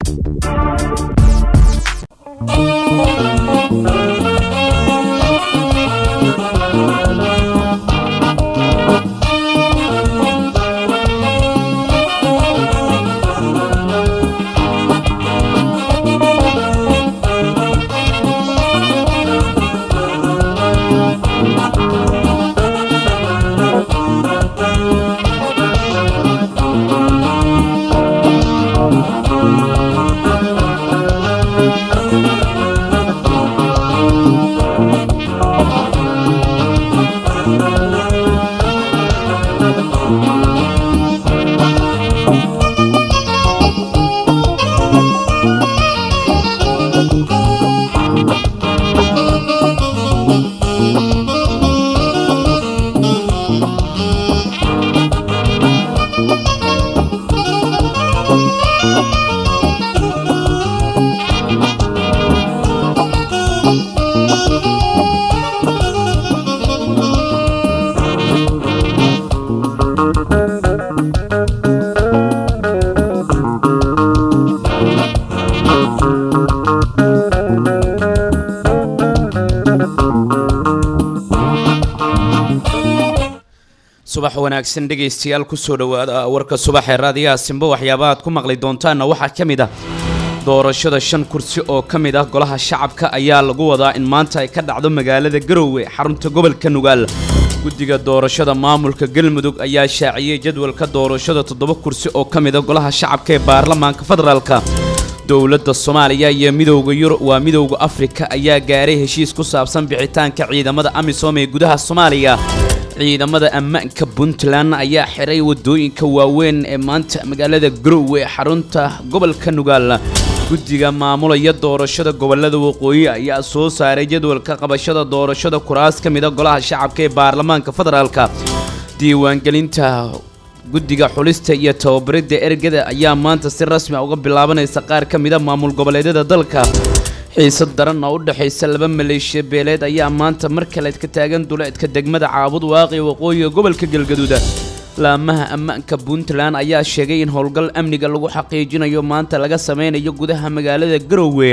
subax wanaagsan dhegaystayaal kusoo dhowaada warka subax ee raadiyaha simbo waxyaabaha aad ku maqli doontaanna waxaa ka mid ah doorashada shan kursi oo ka mid ah golaha shacabka ayaa lagu wadaa in maanta ay ka dhacdo magaalada garowe xarunta gobolka nugaal guddiga doorashada maamulka galmudug ayaa shaaciyey jadwalka doorashada toddoba kursi oo ka mid a golaha shacabka ee baarlamaanka federaalka dowladda soomaaliya iyo midowda yurub waa midowda afrika ayaa gaaray heshiis ku saabsan bixitaanka ciidamada amisom ee gudaha soomaaliya ciidamada ammaanka puntland ayaa xiray wadooyinka waaweyn ee maanta magaalada garowe xarunta gobolka nugaal guddiga maamulaya doorashada gobolada waqooyi ayaa soo saaray jadwalka qabashada doorashada kuraas ka mida golaha shacabka ee baarlamaanka federaalka diiwaangelinta guddiga xulista iyo tababaridda ergada ayaa maanta si rasmi a uga bilaabanaysa qaar ka mida maamul goboleedyada dalka xiisad daran oo u dhexaysa laba maleeshiya beeleed ayaa maanta mar kale ka taagan duleedka degmada caabud waaqi waqooyiga gobolka galgaduud laamaha ammaanka puntland ayaa sheegay in howlgal amniga lagu xaqiijinayo maanta laga sameynayo gudaha magaalada garowe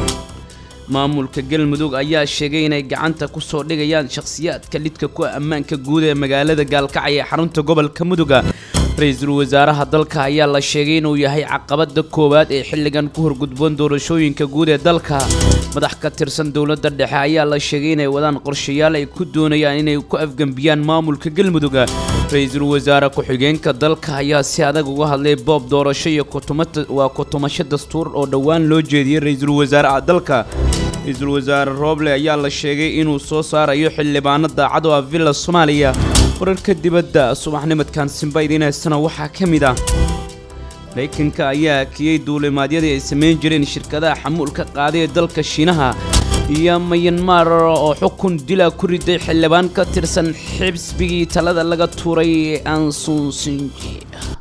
maamulka galmudug ayaa sheegay inay gacanta ku soo dhigayaan shakhsiyaadka lidka ku ammaanka guud ee magaalada gaalkacay ee xarunta gobolka muduga ra-iisul wasaaraha dalka ayaa la sheegay inuu yahay caqabada koowaad ee xilligan ku horgudboon doorashooyinka guud ee dalka madax ka tirsan dowladda dhexe ayaa la sheegay inay wadaan qorshayaal ay ku doonayaan inay ku afgembiyaan maamulka galmudug ra-iisul wasaare ku-xigeenka dalka ayaa si adag uga hadlay boob doorasho iyo waa kutumasho dastuur oo dhowaan loo jeediyey ra-iisul wasaaraha dalka ra-iisul wasaare rooble ayaa la sheegay inuu soo saarayo xildhibaano daacad oo ah villa soomaaliya wararka dibadda subaxnimadkan simba idiinaysana waxaa ka mid ah maraykanka ayaa akiyey duulimaadyadii ay samayn jireen shirkadaha xamuulka qaaday ee dalka shiinaha iyo mayanmar oo xukun dila ku riday xildhibaan ka tirsan xibsbigii talada laga tuuray ee ansunsinji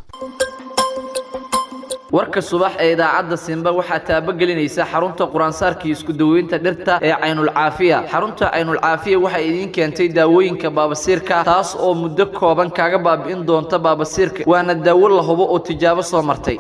warka subax ee idaacadda simba waxaa taabagelinaysa xarunta quraansaarkii isku daweynta dhirta ee caynulcaafiya xarunta caynulcaafiya waxay idiin keentay daawooyinka baabasiirka taas oo muddo kooban kaaga baabi'in doonta baabasiirka waana daawo la hubo oo tijaabo soo martay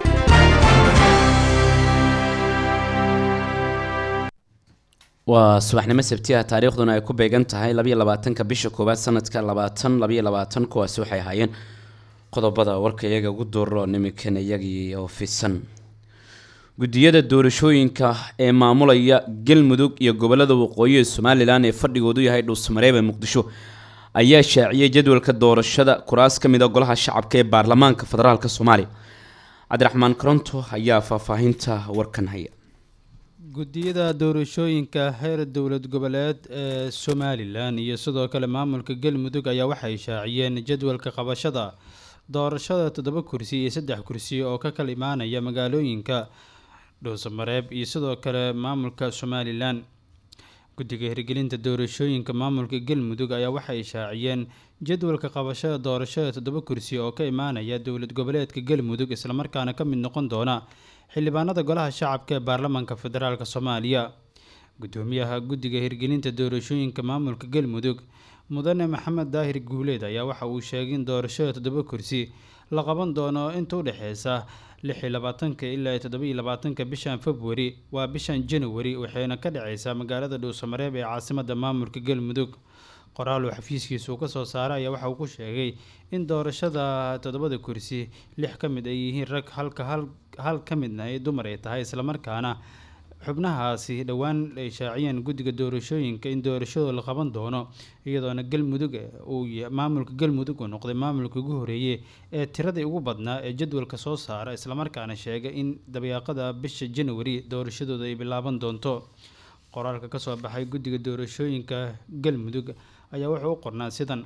waa subaxnimo sabtiha taariikhduna ay ku beegan tahay labayo labaatanka bisha koowaad sanadka labaatan labayo labaatan kuwaasi waxay ahaayeen qodobada warka iyaga ugu dooro niminkan iyagii oo fisan guddiyada doorashooyinka ee maamulaya galmudug iyo gobolada waqooyi ee somalilan ee fadhigoodu yahay dhuusamareeb ee muqdisho ayaa shaaciyey jadwalka doorashada kuraas ka mid a golaha shacabka ee baarlamaanka federaalk soomaaliya cabdiraxmaan koronto ayaa faahfaahinta warkan haya guddiyada doorashooyinka heer dowlad goboleed ee somalilan iyo sidoo kale maamulka galmudug ayaa waxay shaaciyeen jadwalka qabashada doorashada toddoba kursi iyo saddex kursi oo ka kala imaanaya magaalooyinka dhuusamareeb iyo sidoo kale maamulka somalilan guddiga hirgelinta doorashooyinka maamulka galmudug ayaa waxay shaaciyeen jadwalka qabashada doorashada toddoba kursi oo ka imaanaya dowlad goboleedka galmudug islamarkaana ka mid noqon doona xildhibaanada golaha shacabka ee baarlamaanka federaalk soomaaliya gudoomiyaha guddiga hirgelinta doorashooyinka maamulka galmudug mudane maxamed daahir guuleed ayaa waxa uu sheegay in doorashada toddoba kursi la qaban doono inta u dhexeysa lix iyo labaatanka ilaa toddoba iyo labaatanka bishan februari waa bishan january waxayna ka dhaceysaa magaalada dhuusamareeb ee caasimada maamulka galmudug qoraal uu xafiiskiisa uu kasoo saaray ayaa waxa uu ku sheegay in doorashada toddobada kursi lix ka mid ay yihiin rag halka hal hal ka midna ay dumar ay tahay islamarkaana xubnahaasi dhowaan ay shaaciyeen guddiga doorashooyinka in doorashadooda la qaban doono iyadoona galmudug uu maamulka galmudug uu noqday maamulka ugu horeeyey ee tiradii ugu badnaa ee jadwalka soo saara islamarkaana sheegay in dabayaaqada bisha january doorashadooda ay bilaaban doonto qoraalka kasoo baxay guddiga doorashooyinka galmudug ayaa wuxuu u qornaa sidan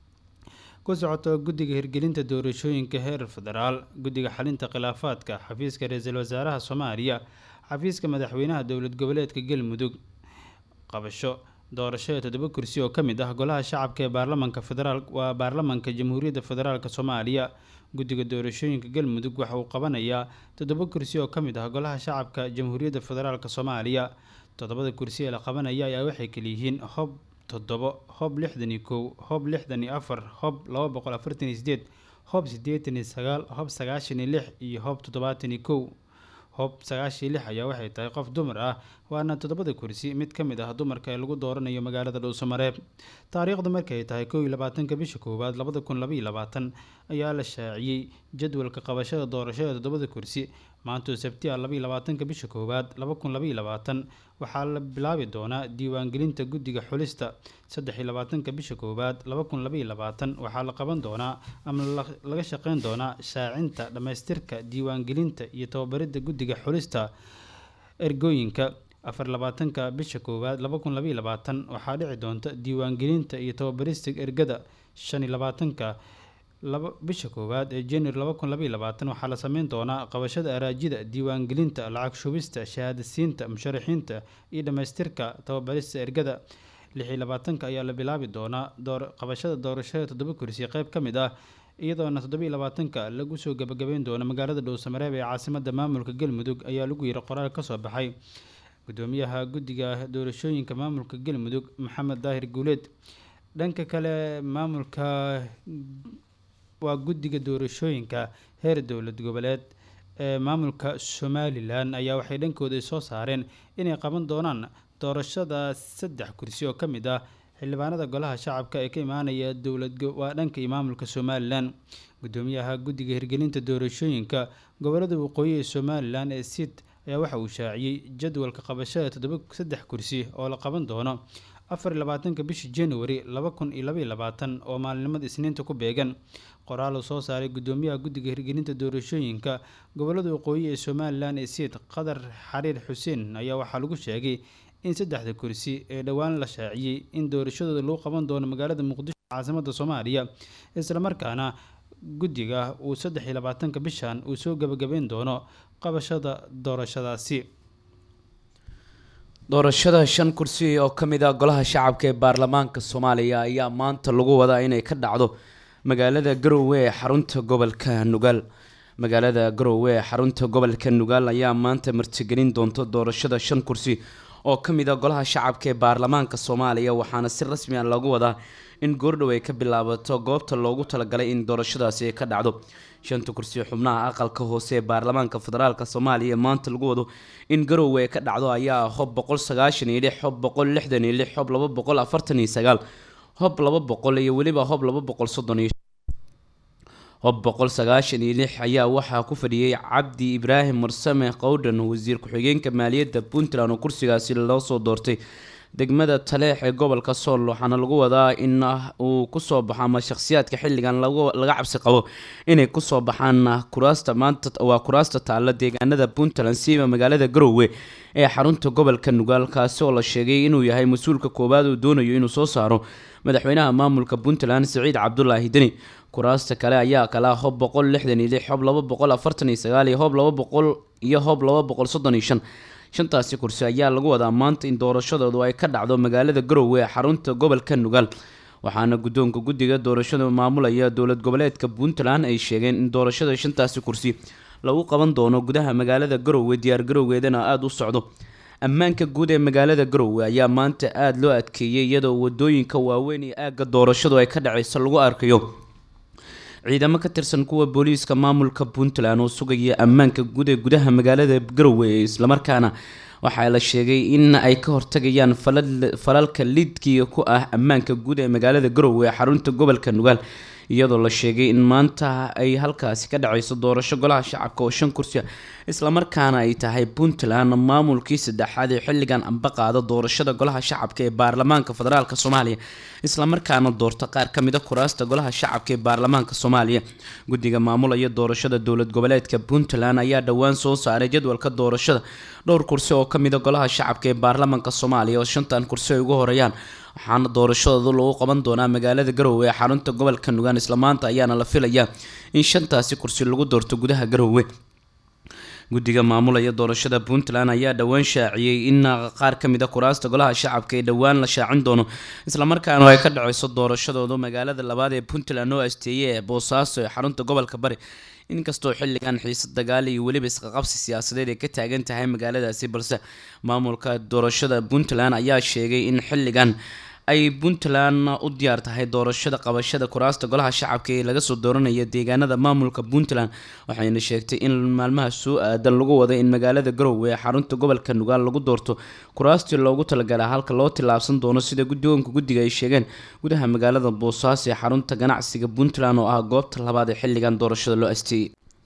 ku socoto guddiga hirgelinta doorashooyinka heer federaal guddiga xalinta khilaafaadka xafiiska ra-iisul wasaaraha soomaaliya xafiiska madaxweynaha dowlad goboleedka galmudug qabasho doorashada toddoba kursi oo ka mid ah golaha shacabka ee baarlamanka federaal waa baarlamanka jamhuuriyadda federaalk soomaaliya guddiga doorashooyinka galmudug waxa uu qabanayaa toddoba kursi oo ka mid ah golaha shacabka jamhuuriyadda federaalk soomaaliya toddobada kursi ee la qabanaya ayaa waxay kaliyihiin hob toddobo hob lixdan iyo kow hob lixdan iyo afar hob laba boqol afartan iyo sideed hob siddeetan iyo sagaal hob sagaashan iyo lix iyo hob toddobaatan iyo kow hob sagaashan iyo lix ayaa waxay tahay qof dumar ah waana toddobada kursi mid ka mid ah dumarka ee lagu dooranayo magaalada dhuusamareeb taariikhda markay tahay kow iyo labaatanka bisha koowaad labada kun labaiyo labaatan ayaa la shaaciyey jadwalka qabashada doorashada toddobada kursi maantoo sabtiya labaiyo labaatanka bisha koowaad laba kun labaiyo labaatan waxaa la bilaabi doonaa diiwaangelinta guddiga xulista saddex iyo labaatanka bisha koowaad laba kun labaiyo labaatan waxaa la qaban doonaa ama laga shaqeyn doonaa shaacinta dhammaystirka diiwaangelinta iyo tababaridda guddiga xulista ergooyinka afar labaatanka bisha koowaad laba kun labaiyo labaatan waxaa dhici doonta diiwaangelinta iyo tababarista ergada shan iyo labaatanka laba bisha koowaad ee january laba kun labaiyo labaatan waxaa la sameyn doonaa qabashada araajida diiwaangelinta lacag shubista shahaadasiinta musharaxiinta iyo dhammaystirka tababarista ergada lix iyo labaatanka ayaa la bilaabi doonaa door qabashada doorashada toddoba kursi qeyb ka mid ah iyadoona toddoba iyo labaatanka lagu soo gabagabeyn doono magaalada dhuusamareeb ee caasimada maamulka galmudug ayaa lagu yiri qoraal kasoo baxay gudoomiyaha guddiga doorashooyinka maamulka galmudug maxamed daahir guuleed dhanka kale maamulka waa guddiga doorashooyinka heer dowlad goboleed ee maamulka somalilan ayaa waxay dhankooda soo saareen inay qaban doonaan doorashada saddex kursi oo ka mid ah xildhibaanada golaha shacabka ee ka imaanaya dowlad waa dhanka iyo maamulka somalilan gudoomiyaha guddiga hirgelinta doorashooyinka gobolada waqooyi ee somalilan ee sid ayaa waxa uu shaaciyey jadwalka qabashada toddoba saddex kursi oo la qaban doono afar iyo labaatanka bisha january laba kun iyo labaiyo labaatan oo maalinimada isniinta ku beegan qoraal uu soo saaray gudoomiyaha guddiga hirgelinta doorashooyinka gobolada waqooyi ee somalilan ee siid qadar xariir xuseen ayaa waxaa lagu sheegay in saddexda kursi ee dhowaan la shaaciyey in doorashadooda lagu qaban doono magaalada muqdisho caasimada soomaaliya islamarkaana guddiga uu saddex iyo labaatanka bishan uu soo gabagabeyn doono qabashada doorashadaasi doorashada shan kursi oo ka mid ah golaha shacabka ee baarlamaanka soomaaliya ayaa maanta lagu wadaa inay ka dhacdo magaalada garowe ee xarunta gobolka nugaal magaalada garowe ee xarunta gobolka nugaal ayaa maanta martigelin doonta doorashada shan kursi oo ka mid ah golaha shacabka ee baarlamaanka soomaaliya waxaana si rasmi ah lagu wadaa in goordhow ay ka bilaabato goobta loogu talagalay in doorashadaasi ay ka dhacdo shanta kursi xubnaha aqalka hoose ee baarlamaanka federaalk soomaaliya maanta lagu wado in garowe ay ka dhacdo ayaa hob boqol sagaashan iyo lix hob boqol lixdan iyo lix hob laba boqol afartan iyo sagaal hob laba boqol iyo weliba hob laba boqol soddon iyo hob boqol sagaashan iyo lix ayaa waxaa ku fadhiyey cabdi ibraahim mursame qowdhan wasiir ku-xigeenka maaliyadda puntland oo kursigaasi loo soo doortay degmada taleex ee gobolka sool waxaana lagu wadaa in uu kusoo baxo ama shakhsiyaadka xilligan laga cabsi qabo inay kusoo baxaan kuraasta maanta waa kuraasta taalla deegaanada puntland siiba magaalada garowe ee xarunta gobolka nugaal kaasi oo la sheegay inuu yahay mas-uulka koowaad uu doonayo inuu soo saaro madaxweynaha maamulka puntland siciid cabdulaahi deni kuraasta kale ayaa kala hob boqol lixdan iyo lix hob laba boqol afartan iyo sagaal iyo hob laba boqol iyo hob laba boqol soddon iyo shan shantaasi kursi ayaa lagu wadaa maanta in doorashadoodu ay ka dhacdo magaalada garowe ee xarunta gobolka nugaal waxaana guddoonka guddiga doorashada maamulaya dowlad goboleedka puntland ay sheegeen in doorashada shantaasi kursi lagu qaban doono gudaha magaalada garowe diyaar garowgeedana aada u socdo ammaanka guud ee magaalada garowe ayaa maanta aada loo adkeeyey iyadoo wadooyinka waaweyn iyo aagga doorashadu ay ka dhaceyso lagu arkayo ciidamo ka tirsan kuwa booliiska maamulka puntland oo sugaya ammaanka guud ee gudaha magaalada garowe islamarkaana waxaa la sheegay in ay ka hortagayaan falalka lidkiga ku ah ammaanka guud ee magaalada garowe ee xarunta gobolka nugaal iyadoo la sheegay in maanta ay halkaasi ka dhaceyso doorasho golaha shacabka oo shan kursi islamarkaana ay tahay puntland maamulkii saddexaad ee xilligan amba qaada doorashada golaha shacabka ee baarlamaanka federaalk soomaaliya islamarkaana doorta qaar ka mid a kuraasta golaha shacabka ee baarlamaanka soomaaliya guddiga maamulaya doorashada dowlad goboleedka puntland ayaa dhowaan soo saaray jadwalka doorashada dhowr kursi oo kamid a golaha shacabka ee baarlamaanka soomaaliya oo shantan kursi ay ugu horeeyaan waxaana doorashadooda lagu qaban doonaa magaalada garowe ee xarunta gobolka nugaan islamaanta ayaana la filayaa in shantaasi kursi lagu doorto gudaha garowe guddiga maamulaya doorashada puntland ayaa dhowaan shaaciyey in qaar ka mid a kuraasta golaha shacabka ee dhowaan la shaacin doono islamarkaana ay ka dhaceyso doorashadooda magaalada labaad ee puntland oo asteeye ee boosaaso ee xarunta gobolka bari inkastoo xilligan xiise dagaal iyo weliba isqaqabsi siyaasadeed ay ka taagan tahay magaaladaasi balse maamulka doorashada puntland ayaa sheegay in xilligan ay puntland u diyaar tahay doorashada qabashada kuraasta golaha shacabka ee laga soo dooranaya deegaanada maamulka puntland waxayna sheegtay in maalmaha soo aadan lagu wada in magaalada garowe ee xarunta gobolka nugaal lagu doorto kuraastii loogu talagalaa halka loo tillaabsan doono sida guddoonka guddiga ay sheegeen gudaha magaalada boosaaso ee xarunta ganacsiga puntland oo ah goobta labaad ee xilligan doorashada loo asteeyey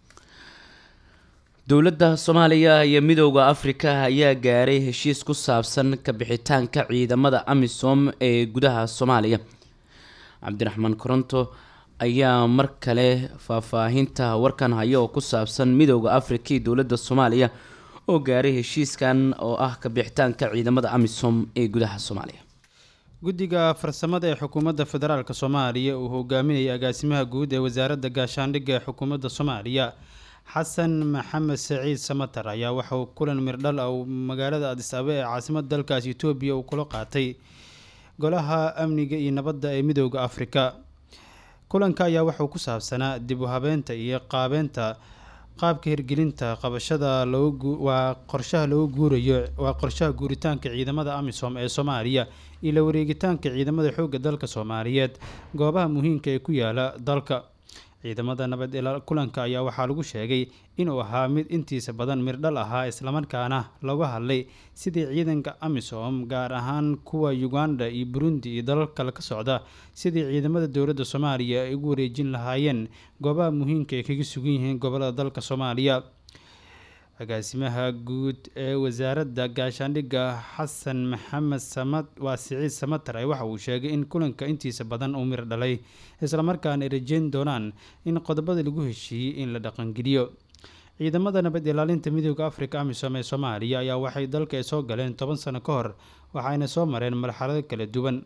dowladda soomaaliya iyo midooda afrika ayaa gaaray heshiis ku saabsan kabixitaanka ciidamada amisom ee gudaha soomaaliya cabdiraxmaan koronto ayaa mar kale faahfaahinta warkan haya oo ku saabsan midooda afrika iyo dowladda soomaaliya oo gaaray heshiiskan oo ah kabixitaanka ciidamada amisom ee gudaha soomaaliya guddiga farsamada ee xukuumadda federaalk soomaaliya uu hogaaminayay agaasimaha guud ee wasaaradda gaashaandhigga ee xukuumadda soomaaliya xasan maxamed saciid samatar ayaa waxauu kulan mirdhal ah magaalada adis abe ee caasimada dalkaas etoobiya uu kula qaatay golaha amniga iyo nabadda ee midooda afrika kulanka ayaa waxauu ku saabsanaa dib u habeynta iyo qaabeynta qaabka hirgelinta qabashada waa qorshaha lagu guurayo waa qorshaha guuritaanka ciidamada amisom ee soomaaliya iyo la wareegitaanka ciidamada xoogga dalka soomaaliyeed goobaha muhiimka ee ku yaala dalka ciidamada nabad ilaa kulanka ayaa waxaa lagu sheegay inuu ahaa mid intiisa badan mirdhal ahaa islamarkaana laga hadlay sidii ciidanka amisom gaar ahaan kuwa uganda iyo burundi iyo dalal kale ka socda sidii ciidamada dowladda soomaaliya ay ugu wareejin lahaayeen goobaha muhiimka ay kaga sugan yihiin gobolada dalka soomaaliya agaasimaha guud ee wasaaradda gaashaandhigga xasan maxamed samad waa siciid samatar ay waxa uu sheegay in kulanka intiisa badan uu mir dhalay islamarkaana ay rajeyn doonaan in qodobada lagu heshiiyey in la dhaqangeliyo ciidamada nabad ilaalinta midooda afrika amisom ee soomaaliya ayaa waxay dalka soo galeen toban sano ka hor waxayna soo mareen marxalado kala duwan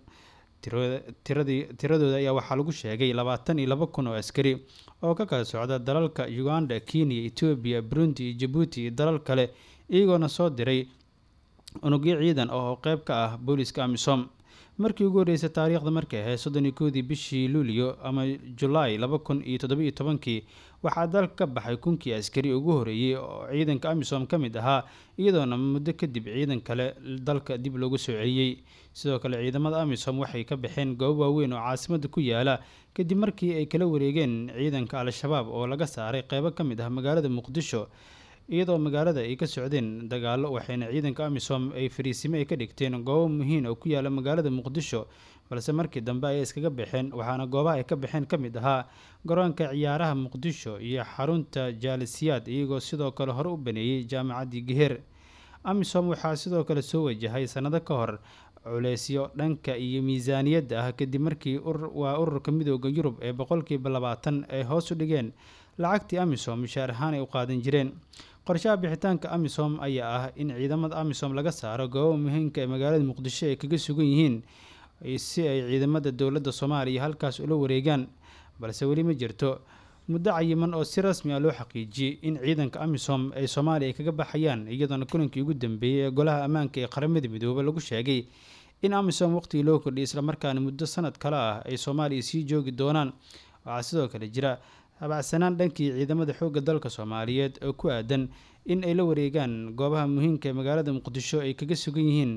tiradooda ayaa waxaa lagu sheegay labaatan iyo laba kun oo askari oo ka kala socda dalalka uganda kenya etoobiya burundi iyo jabuuti iyo dalal kale iyagoona soo diray unugyo ciidan oo qeyb ka ah booliska amisom markii ugu horreysay taariikhda markay ahayd soddon iyo koodii bishii luulyo ama julaay laba kun iyo toddobiiyo tobankii waxaa dalka ka baxay kunkii askari ugu horeeyey oo ciidanka amisom ka mid ahaa iyadoona muddo kadib ciidan kale dalka dib loogu soo celiyey sidoo kale ciidamada amisom waxay ka baxeen goobo waaweyn oo caasimada ku yaala kadib markii ay kala wareegeen ciidanka al-shabaab oo laga saaray qeybo ka mid ah magaalada muqdisho iyadoo magaalada ay ka socdeen dagaalo waxayna ciidanka amisom ay fariisimo ay ka dhigteen goobo muhiim oo ku yaala magaalada muqdisho balse markii dambe ayay iskaga baxeen waxaana goobaha ay ka baxeen ka mid ahaa garoonka ciyaaraha muqdisho iyo xarunta jaalisiyaad iyagoo sidoo kale hore u baneeyey jaamacaddii geher amisom waxaa sidoo kale soo wajahay sanado ka hor culeysyo dhanka iyo miisaaniyadda ah kadib markii waa ururka midooda yurub ee boqolkiiba labaatan ay hoos u dhigeen lacagtii amisom mishaar ahaan ay u qaadan jireen qorshaha bixitaanka amisom ayaa ah in ciidamada amisom laga saaro goobo muhiimka ee magaalada muqdisho ay kaga sugan yihiin si ay ciidamada dowladda soomaaliya halkaas ula wareegaan balse weli ma jirto muddo cayiman oo si rasmi ah loo xaqiijiyey in ciidanka amisom ay soomaaliya ay kaga baxayaan iyadoona kulankii ugu dambeeyey ee golaha ammaanka ee qaramada midoobay lagu sheegay in amisom waqtigii loo kordhiyay islamarkaana muddo sanad kale ah ay soomaaliya sii joogi doonaan waxaa sidoo kale jira habacsanaan dhankii ciidamada xoogga dalka soomaaliyeed oo ku aadan in ay la wareegaan goobaha muhiimka ee magaalada muqdisho ay kaga sugan yihiin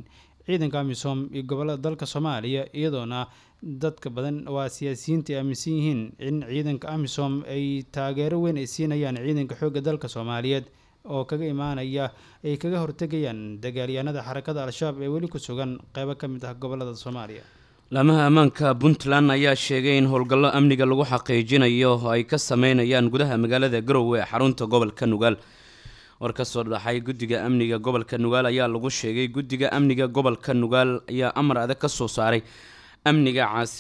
ciidanka amisom iyo gobolada dalka soomaaliya iyadoona dadka badan waa siyaasiyiinta ay aaminsan yihiin in ciidanka amisom ay taageero weyn ay siinayaan ciidanka xoogga dalka soomaaliyeed oo kaga imaanaya ay kaga hortegayaan dagaalyahanada xarakada al-shabaab ee weli ku sugan qeybo ka mid ah gobolada soomaaliya laamaha ammaanka puntland ayaa sheegay in howlgallo amniga lagu xaqiijinayo oo ay ka sameynayaan gudaha magaalada garowe ee xarunta gobolka nugaal war ka soo dhaxay guddiga amniga gobolka nugaal ayaa lagu sheegay guddiga amniga gobolka nugaal ayaa amar adag ka soo saaray amniga caasi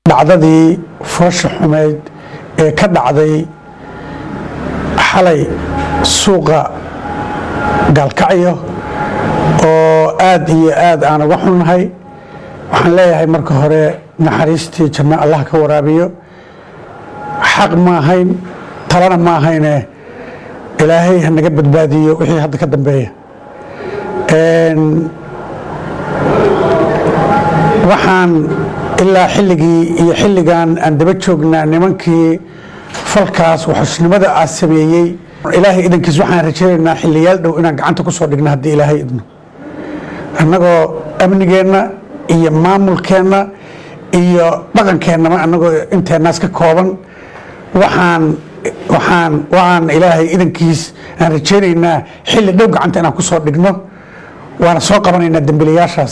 dhacdadii foosha xumeyd ee ka dhacday xalay suuqa gaalkacyo oo aad iyo aad aan uga xunnahay waxaan leeyahay marka hore naxariistii janno allah ka waraabiyo xaq ma ahayn talana ma ahayne ilaahay ha naga badbaadiyo wixii hadda ka dambeeya waxaan ilaa xilligii iyo xilligan aan daba joognaa nimankii falkaas waxusnimada aa sameeyey ilaahay idankiis waxaan rajaynaynaa xiliyaal dhow inaan gacanta ku soo dhigno haddii ilaahay idno annagoo amnigeenna iyo maamulkeenna iyo dhaqankeennaba annagoo inteenaas ka kooban waxaan waxaan waxaan ilaahay idankiis aan rajaynaynaa xilli dhow gacanta inaan ku soo dhigno waana soo qabanaynaa dembilayaashaas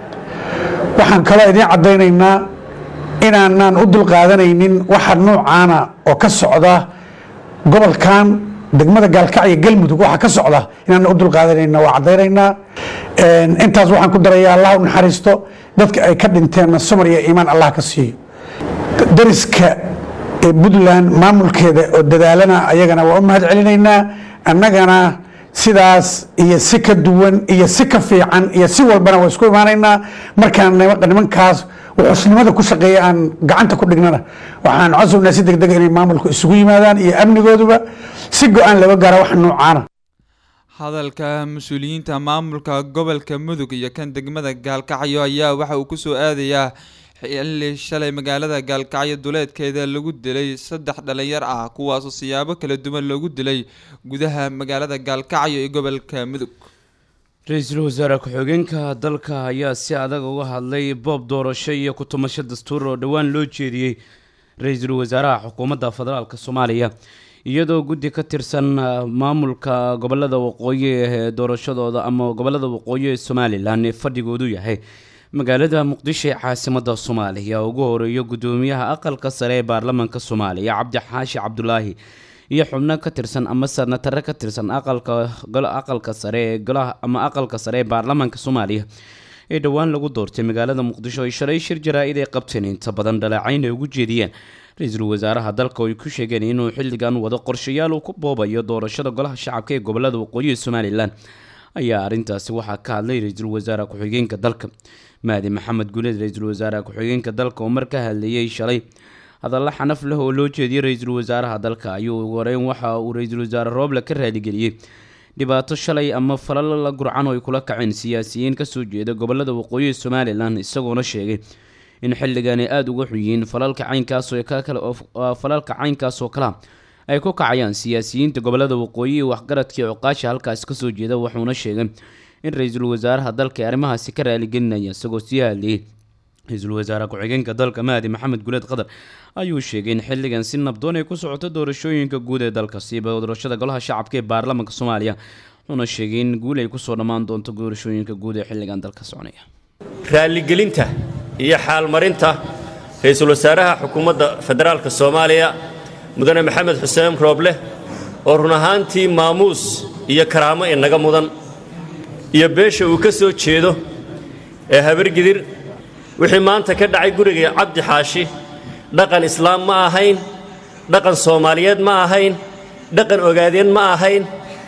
waxaan kaloo idiin caddaynaynaa inaanaan u dulqaadanaynin waxa nuucaana oo ka socda gobolkan degmada gaalkacyo galmudug waxa ka socda inaan u dulqaadanayna waa caddaynaynaa intaas waxaan ku darayaa allah u naxariisto dadka ay ka dhinteenna samar iyo iimaan allah ka siiyo dariska ee puntland maamulkeeda oo dadaalana ayagana waa u mahad celinaynaa annagana sidaas iyo si ka duwan iyo si ka fiican iyo si walbana waa isku imaanaynaa markaan nimankaas wuxuusnimada ku shaqeeya aan gacanta ku dhignana waxaan codsugnaa si degdega inay maamulku isugu yimaadaan iyo amnigooduba si go-aan looga gaara wax nuucaana hadalka mas-uuliyiinta maamulka gobolka mudug iyo kan degmada gaalkacyo ayaa waxa uu kusoo aadayaa xilli shalay magaalada gaalkacyo duleedkeeda lagu dilay saddex dhalinyar ah kuwaasoo siyaabo kala duwan loogu dilay gudaha magaalada gaalkacyo ee gobolka mudug ra-iisul wasaare ku-xigeenka dalka ayaa si adag uga hadlay boob doorasho iyo ku-tumasho dastuur oo dhowaan loo jeediyey ra-iisul wasaaraha xukuumadda federaalk soomaaliya iyadoo guddi ka tirsan maamulka gobolada waqooyi ee doorashadooda ama gobolada waqooyi ee somalilan ee fadhigoodu yahay magaalada muqdisho ee caasimada soomaaliya ugu horeeyo gudoomiyaha aqalka sare ee baarlamaanka soomaaliya cabdi xaashi cabdulaahi iyo xubno ka tirsan ama sanatare ka tirsan aqalka sare ee golaha ama aqalka sare ee baarlamaanka soomaaliya ee dhowaan lagu doortay magaalada muqdisho ay shalay shir jaraa-id ay qabteen inta badan dhaleecayn ay ugu jeediyeen ra-iisul wasaaraha dalka oo ay ku sheegeen inuu xilligan wado qorshayaal uu ku boobayo doorashada golaha shacabka ee gobolada waqooyi ee somalilan ayaa arrintaasi waxaa ka hadlay ra-iisul wasaare ku-xigeenka dalka mahdi maxamed guuleed ra-iisul wasaare ku-xigeenka dalka oo mar ka hadlayay shalay hadalla xanaf leh oo loo jeediyey ra-iisul wasaaraha dalka ayuu horeyn waxa uu ra-iisul wasaare rooble ka raaligeliyey dhibaato shalay ama falal la gurcan oo ay kula kaceen siyaasiyiin kasoo jeeda gobolada waqooyi ee somalilan isagoona sheegay in xilligan ay aada uga xunyihiin falalka caynkaasoo falalka caynkaas oo kalea ay ku kacayaan siyaasiyiinta gobolada waqooyi iyo waxgaradkii cuqaasha halkaasi kasoo jeeda wuxuuna sheegay in ra-iisul wasaaraha dalka ee arrimahaasi ka raaligelinaya isagoo sii hadlayay ra-iisul wasaare ku-xigeenka dalka mahdi maxamed guleed qadar ayuu sheegay in xilligan si nabdoon ay ku socoto doorashooyinka guud ee dalka siiba doorashada golaha shacabka ee baarlamaanka soomaaliya wuxuuna sheegay in guul ay kusoo dhammaan doonto doorashooyinka guud ee xilligan dalka soconaya raaligelinta iyo xaalmarinta ra-iisul wasaaraha xukuumadda federaalka soomaaliya mudane maxamed xuseen rooble oo run ahaantii maamuus iyo karaamo inaga mudan iyo beesha uu ka soo jeedo ee habargidir wixii maanta ka dhacay guriga cabdi xaashi dhaqan islaam ma ahayn dhaqan soomaaliyeed ma ahayn dhaqan ogaadeen ma ahayn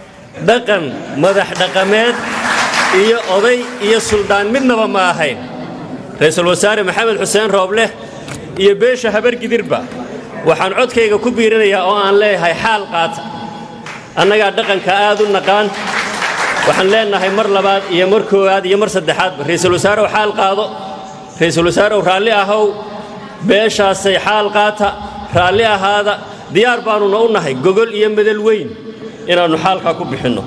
dhaqan madax dhaqameed iyo oday iyo suldaan midnaba ma ahayn ra-iisul wasaare maxamed xuseen roobleh iyo beesha habargidirba waxaan codkayga ku biirinayaa oo aan leeyahay xaal qaata annagaa dhaqanka aad u naqaan waxaan leenahay mar labaad iyo mar koowaad iyo mar saddexaadba ra-iisul wasaarew xaal qaado ra-iisul wasaarew raalli ahow beeshaasay xaal qaata raalli ahaada diyaar baannuna u nahay gogol iyo medel weyn inaannu xaalkaa ku bixinno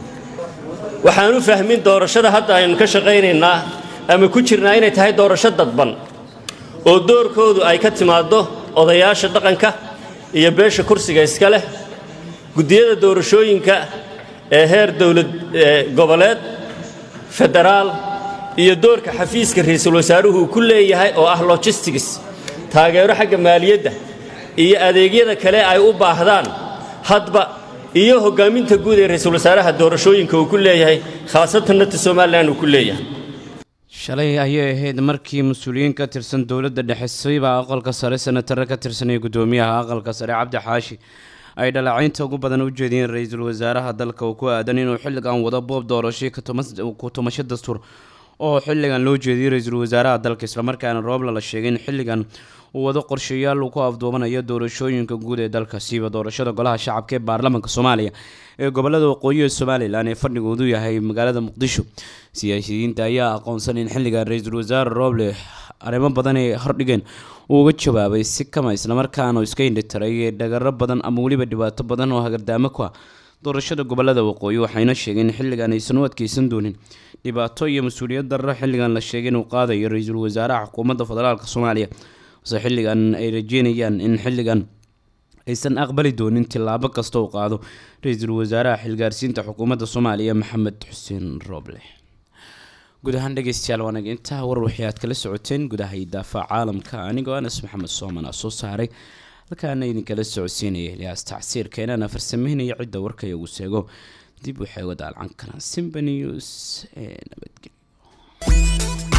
waxaan u fahmin doorashada hadda aynu ka shaqaynaynaa ama ku jirnaa inay tahay doorasho dadban oo doorkoodu ay ka timaaddo odayaasha dhaqanka iyo beesha kursiga iska leh guddiyada doorashooyinka ee heer dowlad goboleed federaal iyo doorka xafiiska ra-iisul wasaaruhu uu ku leeyahay oo ah logistics taageero xagga maaliyadda iyo adeegyada kale ay u baahdaan hadba iyo hoggaaminta guud ee ra-iisul wasaaraha doorashooyinka uu ku leeyahay khaasatanna ta somalilan uu ku leeyahay shalay ayay ahayd markii mas-uuliyiin ka tirsan dowladda dhexe siiba aqalka sare senatare ka tirsanaya gudoomiyaha aqalka sare cabdi xaashi ay dhaleecaynta ugu badan u jeediyeen ra-iisul wasaaraha dalka uu ku aadan inuu xilligan wado boob doorashay ku tumasho dastuur oo xilligan loo jeediyey ra-iisul wasaaraha dalka islamarkaana roobla la sheegay in xilligan uu wado qorshayaal uu ku afduubanayo doorashooyinka guud ee dalka siiba doorashada golaha shacabka ee baarlamaanka soomaaliya ee gobolada waqooyi ee somalilan ee fadhigoodu yahay magaalada muqdisho siyaasiyiinta ayaa aqoonsan in xilligan ra-iisul wasaare rooble arrimo badan ay hordhigeen uu uga jawaabay si kama islamarkaana iska indhitiray ee dhagaro badan ama weliba dhibaato badan oo hagardaamo ku ah doorashada gobolada waqooyi waxayna sheegeen in xilligan aysan u adkeysan doonin dhibaato iyo mas-uuliyad darro xilligan la sheegay inuu qaadayo ra-iisul wasaaraha xukuumadda federaalk soomaaliya balse xilligan ay rajeynayaan in xilligan aysan aqbali doonin tillaabo kasta uu qaado ra-iisul wasaaraha xilgaarsiinta xukuumadda soomaaliya maxamed xuseen rooble guud ahaan dhegeystayaal waanag intaa war wixii aad kala socoteen gudaha idaafaca caalamka anigoo anas maxamed sooman a soo saaray halkaana idinkala socodsiinaya ilyaas tacsiirkeenana farsameynaya cidda warka iyagu seego dib waxay uga daalcan karaan simba news ee nabadgelyo